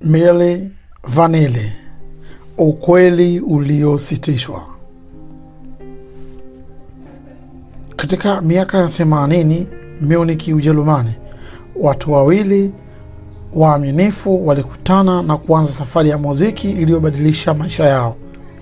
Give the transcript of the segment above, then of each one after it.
Milli Vanilli, ukweli uliositishwa. Katika miaka ya 80 Munich, Ujerumani, watu wawili waaminifu walikutana na kuanza safari ya muziki iliyobadilisha maisha yao.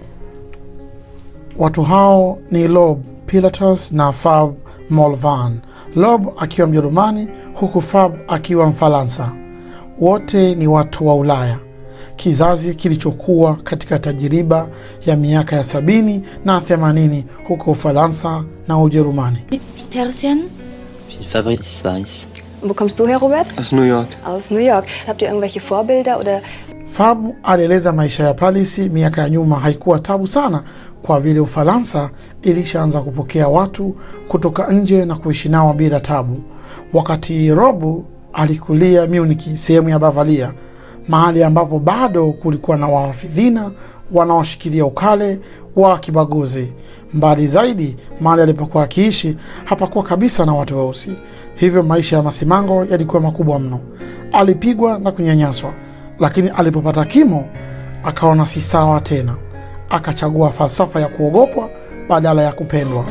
Watu hao ni Lob Pilatus na Fab Molvan, Lob akiwa Mjerumani huku Fab akiwa Mfaransa. Wote ni watu wa Ulaya, kizazi kilichokuwa katika tajiriba ya miaka ya sabini na themanini huko Ufaransa na Ujerumani. Persien? Ich bin Fabrice Weiss. Wo kommst du her, Robert? Aus New York. Aus New York. Habt ihr irgendwelche Vorbilder oder Fab alieleza maisha ya Paris miaka ya nyuma haikuwa tabu sana, kwa vile Ufaransa ilishaanza kupokea watu kutoka nje na kuishi nao bila tabu, wakati Rob alikulia Munich, sehemu ya Bavaria, mahali ambapo bado kulikuwa na wahafidhina wanaoshikilia ukale wa kibaguzi. Mbali zaidi, mahali alipokuwa akiishi hapakuwa kabisa na watu weusi, hivyo maisha ya masimango yalikuwa makubwa mno. Alipigwa na kunyanyaswa, lakini alipopata kimo akaona si sawa tena, akachagua falsafa ya kuogopwa badala ya kupendwa.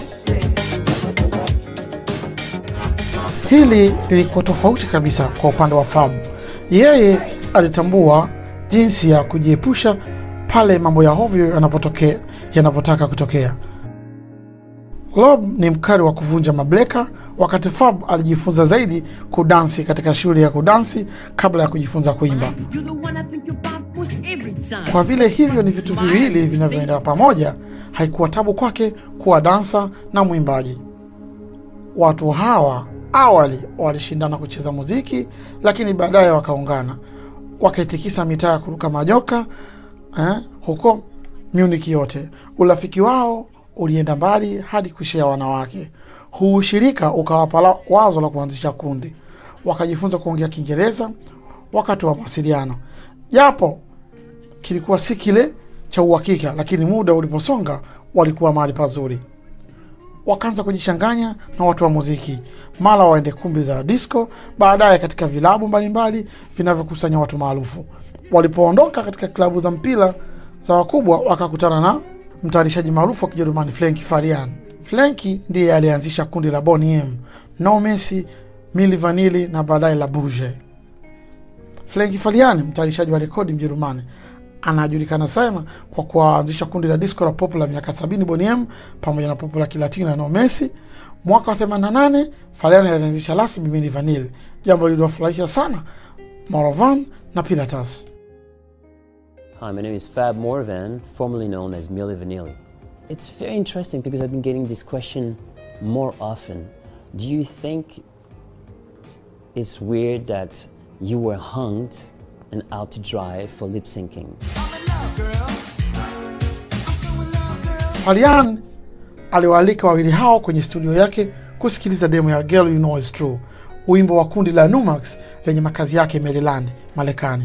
Hili lilikuwa tofauti kabisa kwa upande wa Fab. Yeye alitambua jinsi ya kujiepusha pale mambo ya hovyo yanapotokea yanapotaka kutokea. Lob ni mkali wa kuvunja mableka, wakati Fab alijifunza zaidi kudansi katika shule ya kudansi kabla ya kujifunza kuimba. You're the one I think about most every time. Kwa vile hivyo ni vitu viwili vinavyoenda pamoja, haikuwa tabu kwake kuwa dansa na mwimbaji. Watu hawa awali walishindana kucheza muziki, lakini baadaye wakaungana, wakaitikisa mitaa ya kuruka majoka eh, huko Munich yote. Urafiki wao ulienda mbali hadi kushea wanawake. Huu ushirika ukawapa la- wazo la kuanzisha kundi, wakajifunza kuongea Kiingereza wakati wa mawasiliano, japo kilikuwa si kile cha uhakika, lakini muda uliposonga walikuwa mahali pazuri. Wakaanza kujichanganya na watu wa muziki, mara waende kumbi za disco, baadaye katika vilabu mbalimbali vinavyokusanya watu maarufu. Walipoondoka katika klabu za mpira za wakubwa, wakakutana na mtayarishaji maarufu wa Kijerumani Frenki Farian. Frenki ndiye alianzisha kundi la Boney M, No Mercy, Milli Vanilli na baadaye la Bouge. Frenki Farian, mtayarishaji wa rekodi Mjerumani, anajulikana sana kwa kuanzisha kundi la disco la pop la miaka 70 Boney M pamoja na pop la kilatini na No Mercy. Mwaka wa 88 Farian alianzisha rasmi Milli Vanilli, jambo lililowafurahisha sana Morovan na Pilatus. Hi, my name is Fab Morvan, formerly known as Milli Vanilli. It's very interesting because I've been getting this question more often. Do you think it's weird that you were hung and out to dry for lip syncing? Farian aliwaalika wawili hao kwenye studio yake kusikiliza demo ya Girl You Know Is True, wimbo wa kundi la Numax lenye makazi yake Maryland, Marekani.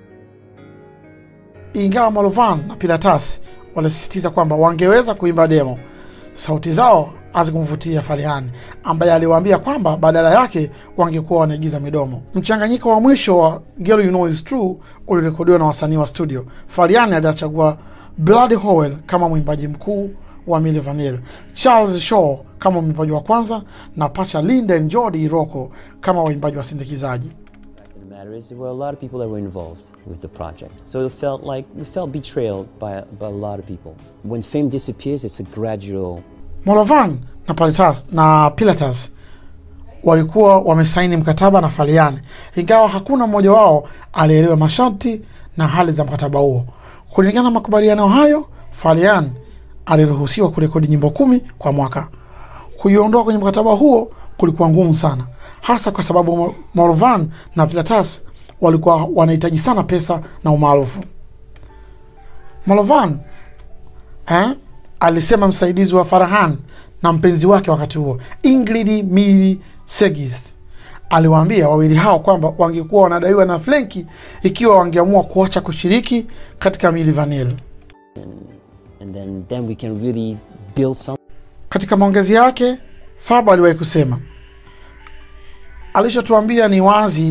Ingawa Malovan na Pilatus walisisitiza kwamba wangeweza kuimba demo, sauti zao hazikumvutia Farian ambaye aliwaambia kwamba badala yake wangekuwa wanaigiza midomo. Mchanganyiko wa mwisho wa Girl You Know Is True ulirekodiwa na wasanii wa studio. Farian alichagua Bloody Howell kama mwimbaji mkuu wa Milli Vanilli, Charles Shaw kama mwimbaji wa kwanza na pacha Linden Jordi Rocco kama waimbaji wasindikizaji. The matter is, there were a lot of people that were involved with the project. So it felt like, we felt betrayed by, by a lot of people. When fame disappears, it's a gradual Molovan na Pilatus, na Pilatus walikuwa wamesaini mkataba na Farian, ingawa hakuna mmoja wao alielewa masharti na hali za mkataba huo. Kulingana na makubaliano hayo, Farian aliruhusiwa kurekodi nyimbo kumi kwa mwaka. Kuiondoa kwenye mkataba huo kulikuwa ngumu sana, hasa kwa sababu Mo- Molovan na Pilatus walikuwa wanahitaji sana pesa na umaarufu. Molovan eh, alisema msaidizi wa Farahan na mpenzi wake wakati huo Ingrid Mili Segis aliwaambia wawili hao kwamba wangekuwa wanadaiwa na Frenki ikiwa wangeamua kuacha kushiriki katika Milli Vanilli. and then, then we can really build something. Katika maongezi yake, Fab aliwahi kusema alichotuambia ni wazi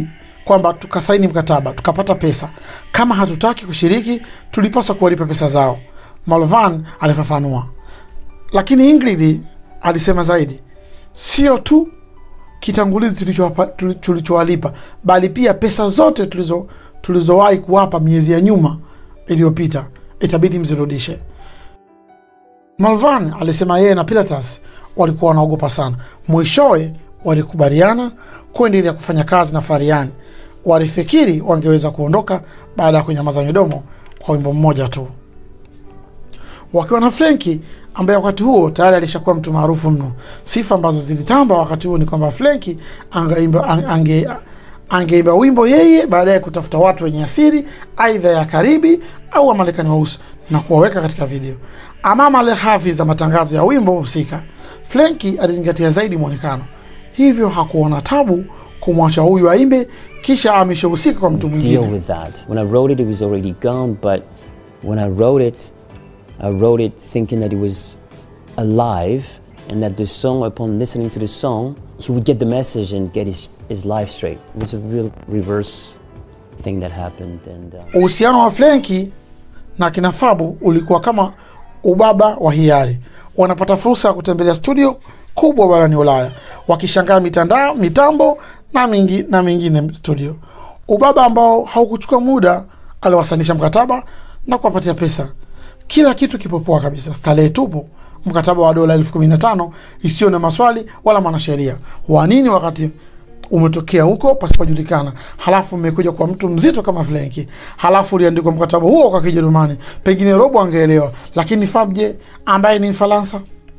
kwamba tukasaini mkataba tukapata pesa. Kama hatutaki kushiriki, tulipaswa kuwalipa pesa zao, Malvan alifafanua. Lakini Ingrid alisema zaidi, sio tu kitangulizi tulichowapa- tuli- tulichowalipa, bali pia pesa zote tulizo tulizowahi kuwapa miezi ya nyuma iliyopita itabidi mzirudishe. Malvan alisema yeye na Pilatus walikuwa wanaogopa sana. Mwishowe walikubaliana kuendelea kufanya kazi na Fariani. Walifikiri wangeweza kuondoka baada ya kunyamaza midomo kwa wimbo mmoja tu, wakiwa na Frenki ambaye wakati huo tayari alishakuwa mtu maarufu mno. Sifa ambazo zilitamba wakati huo ni kwamba Frenki angeimba ang- ange, angeimba wimbo yeye, baadaye kutafuta watu wenye asiri aidha ya Karibi au Wamarekani weusi na kuwaweka katika video. Amama le hafi za matangazo ya wimbo husika, Frenki alizingatia zaidi mwonekano, hivyo hakuona tabu kumwacha huyu aimbe kisha ameshahusika kwa mtu deal mwingine. with that. When I wrote it, it was already gone, but when I wrote it, I wrote it thinking that it was alive and that the song, upon listening to the song, he would get the message and get his, his life straight. It was a real reverse thing that happened. And uh, Uhusiano wa Frenki na kina Fabu ulikuwa kama ubaba wa hiari. Wanapata fursa ya kutembelea studio kubwa barani Ulaya, wakishangaa mitandao, mitambo na mingi, na mingine studio. Ubaba ambao haukuchukua muda, aliwasanisha mkataba na kuwapatia pesa. Kila kitu kipo poa kabisa, starehe tupu. Mkataba wa dola elfu kumi na tano isiyo na maswali wala mwanasheria wa nini wakati umetokea huko pasipojulikana, halafu mmekuja kwa mtu mzito kama Frenki, halafu uliandikwa mkataba huo kwa Kijerumani, pengine robo angeelewa, lakini Fabje ambaye ni Mfaransa.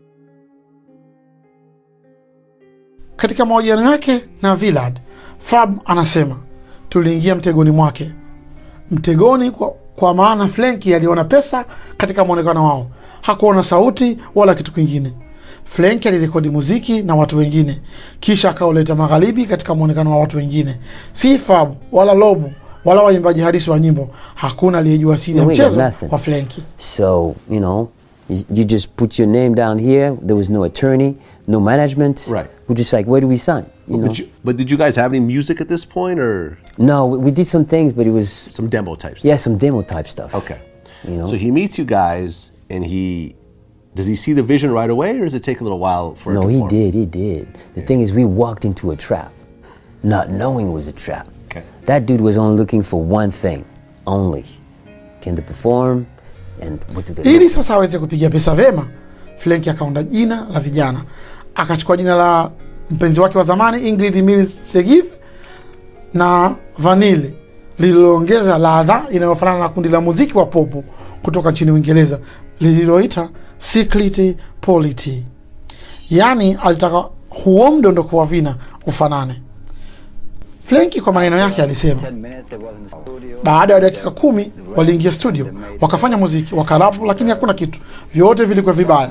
Katika mahojiano yake na Villard, Fab anasema tuliingia mtegoni mwake, mtegoni kwa, kwa maana Frenki aliona pesa katika mwonekano wao, hakuona sauti wala kitu kingine. Frenki alirekodi muziki na watu wengine, kisha akauleta magharibi katika mwonekano wa watu wengine. Si Fab wala Lobu wala waimbaji halisi wa nyimbo, hakuna aliyejua siri ya No, we got mchezo nothing. wa Frenki. so, you know, you, you just put your name down here. There was no attorney, no management. Right. We're just like, where do we sign? You know? But, you, but did you guys have any music at this point or no, we, we did some things, but it was, some demo type stuff? yeah, some demo type stuff. Okay. You know? So he meets you guys and he does he see the vision right away or does it take a little while for it No, to he form? did. He did. The thing is, we walked into a trap, not knowing it was a trap. Okay. That dude was only looking for one thing, only: can they perform, and what do they? Ili look sasa aweze kupiga pesa vema, Frenki akaunda jina la vijana, akachukua jina la mpenzi wake wa zamani Ingrid Mills Segiv na Vanille lililoongeza ladha inayofanana na kundi la muziki wa popu kutoka nchini Uingereza lililoita Secret Polity. Yaani alitaka huo mdondoko wa vina ufanane. Frenki kwa maneno yake alisema, baada ya dakika kumi waliingia studio wakafanya muziki wakarapu, lakini hakuna kitu, vyote vilikuwa vibaya.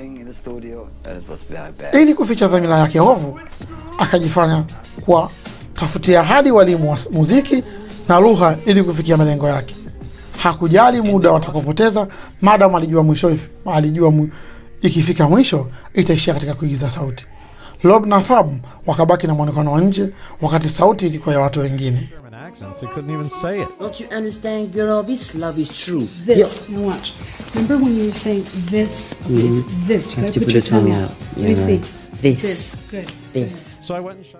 Ili kuficha dhamira yake hovu, akajifanya kuwa tafutia hadi walimu wa muziki na lugha ili kufikia malengo yake. Hakujali muda watakopoteza, madam alijua mwisho, alijua mu, ikifika mwisho itaishia katika kuigiza sauti. Lob na Fab wakabaki na mwonekano wa nje, wakati sauti ilikuwa ya watu wengine. German accents and couldn't even say it. Don't you understand, girl? This love is true. This. Now watch. Remember when you were saying this? Okay, It's this. You Have gotta to put put your the tongue tongue out. out. Let me Yeah, see. right. This. This. Good. This. So I went and shot.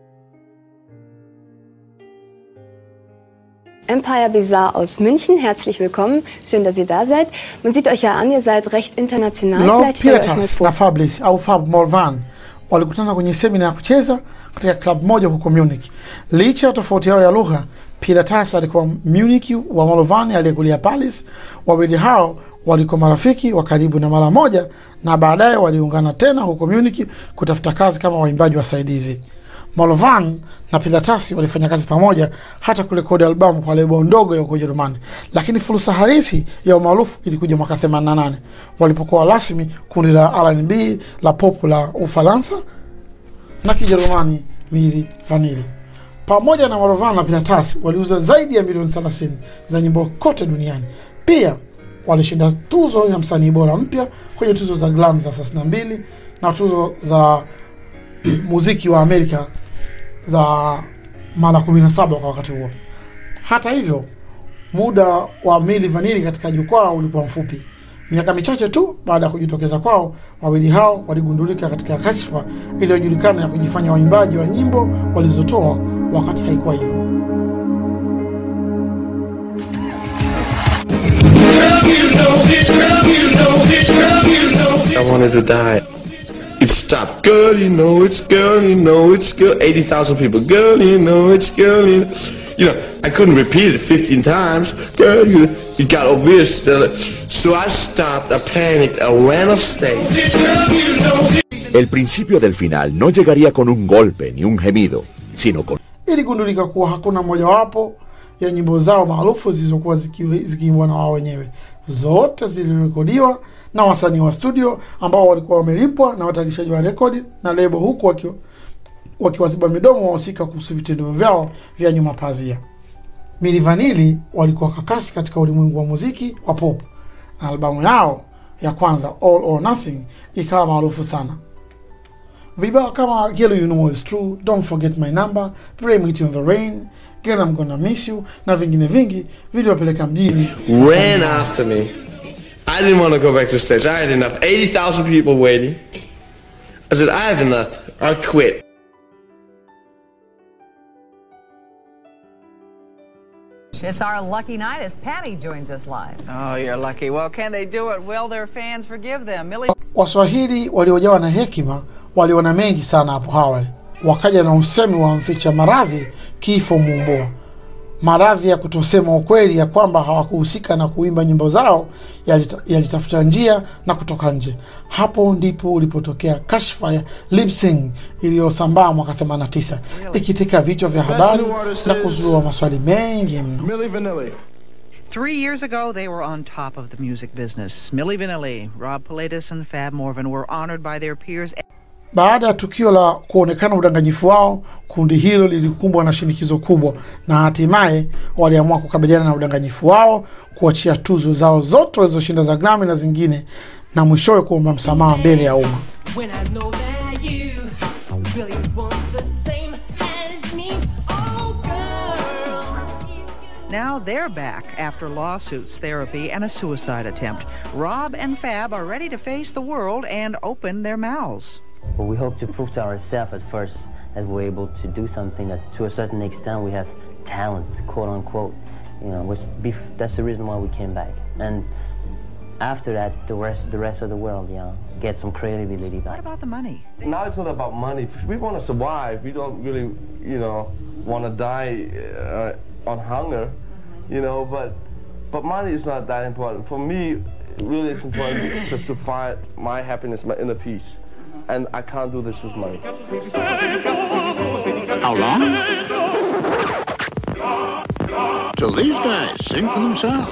Empire Bizarre aus München, herzlich willkommen. Schön, dass ihr da seid. Man sieht euch ja an, ihr seid recht international. Lob Vielleicht stellt ihr euch mal Pilatus vor. na Fabrice au Fab Morvan walikutana kwenye semina ya kucheza katika klabu moja huko Munich. Licha ya tofauti yao ya lugha, Pilatus alikuwa Munich wa Morvan aliyekulia Paris. Wawili hao walikuwa marafiki wa karibu na mara moja, na baadaye waliungana tena huko Munich kutafuta kazi kama waimbaji wasaidizi. Molvan na Pilatasi walifanya kazi pamoja hata kurekodi albamu kwa lebo ndogo ya huko Ujerumani, lakini fursa halisi ya umaarufu ilikuja mwaka 88 walipokuwa rasmi kundi la R&B la pop la Ufaransa na Kijerumani Mili Vanili. Pamoja na Molvan na Pilatasi waliuza zaidi ya milioni 30 za nyimbo kote duniani. Pia walishinda tuzo ya msanii bora mpya kwenye tuzo za Grammy za 32 na tuzo za muziki wa Amerika za mara 17 kwa wakati huo. Hata hivyo, muda wa Milli Vanilli katika jukwaa ulikuwa mfupi. Miaka michache tu baada ya kujitokeza kwao, wawili hao waligundulika katika kashfa iliyojulikana ya kujifanya waimbaji wa nyimbo walizotoa wakati haikuwa hivyo. I wanted to die. It stopped. Girl, you know it's girl, you know it's girl. 80,000 people. Girl, you know it's girl, you know. You know, I couldn't repeat it 15 times. Girl, you, it got obvious. So I stopped, I panicked, I ran off stage. El principio del final no llegaría con un golpe ni un gemido, sino con Iligundulika kuwa hakuna mojawapo ya nyimbo zao maarufu zilizokuwa ziki- zikiimbwa na wao wenyewe. Zote zilirekodiwa na wasanii wa studio ambao walikuwa wamelipwa na watayarishaji wa rekodi na lebo, huku wakiwa wakiwaziba midomo wahusika kuhusu vitendo vyao vya nyuma pazia. Milli Vanilli walikuwa kakasi katika ulimwengu wa muziki wa pop na albamu yao ya kwanza All or Nothing ikawa maarufu sana. Vibao kama Girl You Know It's True, Don't Forget My Number, Pray Meet You in the Rain, Girl I'm Gonna Miss You na vingine vingi viliwapeleka mjini. Ran after me. I didn't want to go back to stage. I had enough. 80,000 people waiting. I said, I have enough. I quit. It's our lucky night as Patty joins us live. Oh, you're lucky. Well, can they do it? Will their fans forgive them? Millie Waswahili waliojawa na hekima waliona mengi sana hapo awali, wakaja na usemi wa mficha maradhi kifo muumboa. Maradhi ya kutosema ukweli ya kwamba hawakuhusika na kuimba nyimbo zao yalita- yalitafuta njia na kutoka nje. Hapo ndipo ulipotokea kashfa ya lip sync iliyosambaa mwaka 89 ikitika vichwa vya habari na kuzua maswali mengi mno. Millie Vanilli. Three years ago, they were on top of the music business. Millie Vanilli, Rob Pilatus, and Fab Morvan were honored by their peers. Baada ya tukio la kuonekana udanganyifu wao, kundi hilo lilikumbwa na shinikizo kubwa, na hatimaye waliamua kukabiliana na udanganyifu wao, kuachia tuzo zao zote walizoshinda za Grammy na zingine, na mwishowe kuomba msamaha mbele ya umma. When I know that you really want the same as me, oh girl. Now they're back after lawsuits, therapy, and a suicide attempt. Rob and Fab are ready to face the world and open their mouths. But we hope to prove to ourselves at first that we're able to do something that, to a certain extent, we have talent, quote unquote. You know, which bef- that's the reason why we came back. And after that, the rest, the rest of the world, you know, get some credibility What back. about the money? Now it's not about money. We want to survive. We don't really, you know, want to die uh, on hunger, you know. But, but money is not that important. For me, really, it's important just to find my happiness, my inner peace, and I can't do this with money. How long? So these guys sing for themselves.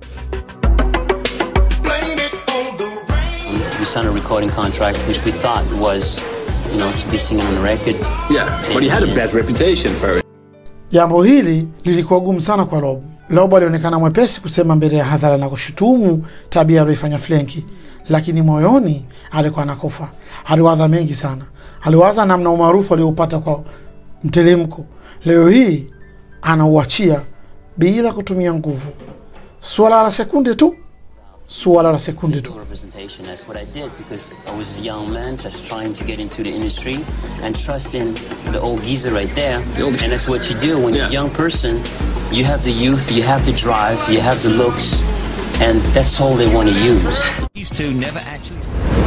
We signed a recording contract, which we thought was, you know, to be singing on a record. Yeah, but he had a bad reputation for it. Jambo hili lilikuwa gumu sana kwa Rob. Rob alionekana mwepesi kusema mbele ya hadhara na kushutumu tabia aliyoifanya Flenki, lakini moyoni alikuwa anakufa. Aliwaza mengi sana, aliwaza namna umaarufu alioupata kwa mtelemko, leo hii anauachia bila kutumia nguvu. Suala la sekunde tu, suala la sekunde tu. Representation. That's what I did because I was a young man just trying to get into the industry and trusting the old geezer right there. And that's what you do when you're a young person. You have the youth, you have the drive, you have the looks, and that's all they want to use. These two never actually.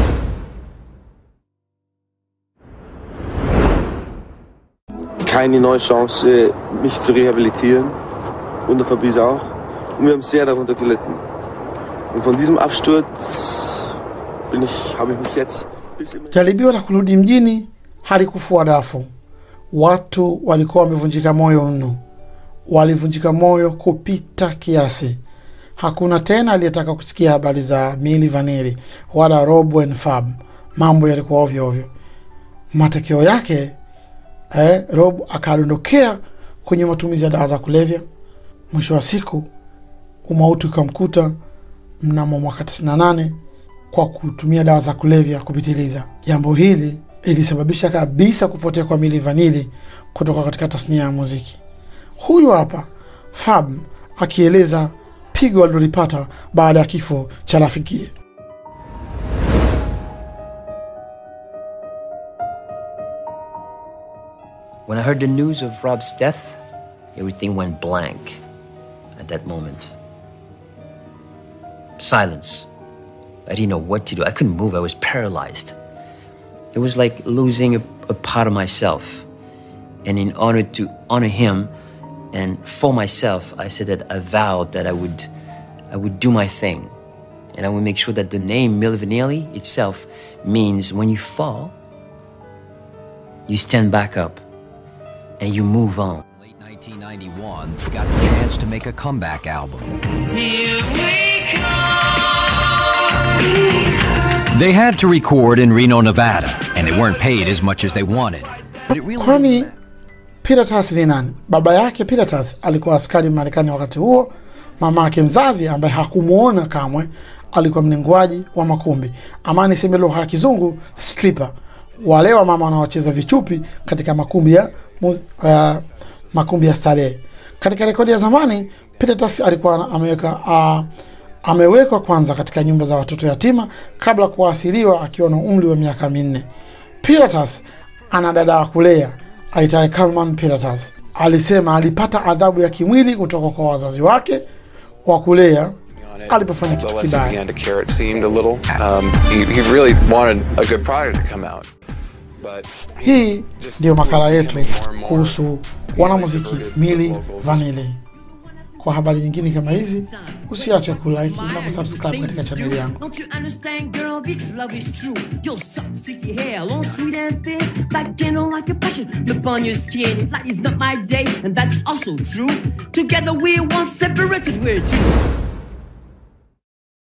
Keine neue Chance, mich zu rehabilitieren. Und der Fabrice auch. Und wir haben sehr darunter gelitten. Und von diesem Absturz bin ich, habe ich mich jetzt bis im Jaribio la kurudi mjini halikufua dafu. Watu walikuwa wamevunjika moyo mno, walivunjika moyo kupita kiasi. Hakuna tena aliyetaka kusikia habari za Milli Vanilli wala Rob and Fab. Mambo yalikuwa ovyo ovyo. Matokeo yake eh, Rob akadondokea kwenye matumizi ya dawa za kulevya. Mwisho wa siku umauti ukamkuta mnamo mwaka 98 kwa kutumia dawa za kulevya kupitiliza. Jambo hili ilisababisha kabisa kupotea kwa Milli Vanilli kutoka katika tasnia ya muziki. Huyu hapa Fab akieleza pigo alilolipata baada ya kifo cha rafikie. When I heard the news of Rob's death, everything went blank at that moment. Silence. I didn't know what to do. I couldn't move. I was paralyzed. It was like losing a, a part of myself. And in honor to honor him and for myself, I said that I vowed that I would I would do my thing. And I would make sure that the name Milli Vanilli itself means when you fall, you stand back up and you move on. 1991 got the chance to make a comeback album. They had to record in Reno, Nevada, and they weren't paid as much as they wanted. But it really Kwani Piratas ni nani? Baba yake Piratas alikuwa askari Marekani wakati huo. Mama yake mzazi ambaye hakumwona kamwe alikuwa mnenguaji wa makumbi, ama niseme lugha ya kizungu stripper, wale wa mama wanaocheza vichupi katika makumbi ya muz, uh, makumbi ya starehe. Katika rekodi ya zamani Piratas alikuwa ameweka uh, amewekwa kwanza katika nyumba za watoto yatima kabla kuasiliwa akiwa na umri wa miaka minne. Piratas ana dada wa kulea aitaye Kalman Piratas. Alisema alipata adhabu ya kimwili kutoka kwa wazazi wake wa kulea alipofanya kitu Lois kibaya. began to care, it seemed a little. Um, he, he really wanted a good product to come out. But Hii ndiyo makala yetu kuhusu wanamuziki Milli Vanilli. Kwa habari nyingine kama hizi, usiache kulike na kusubscribe katika chaneli yangu. Don't you understand, girl? This love is true. Your soft, silky hair, long, sweet and thin, like gentle like a passion upon your skin. Light is not my day, and that's also true. Together we're one, separated we're two.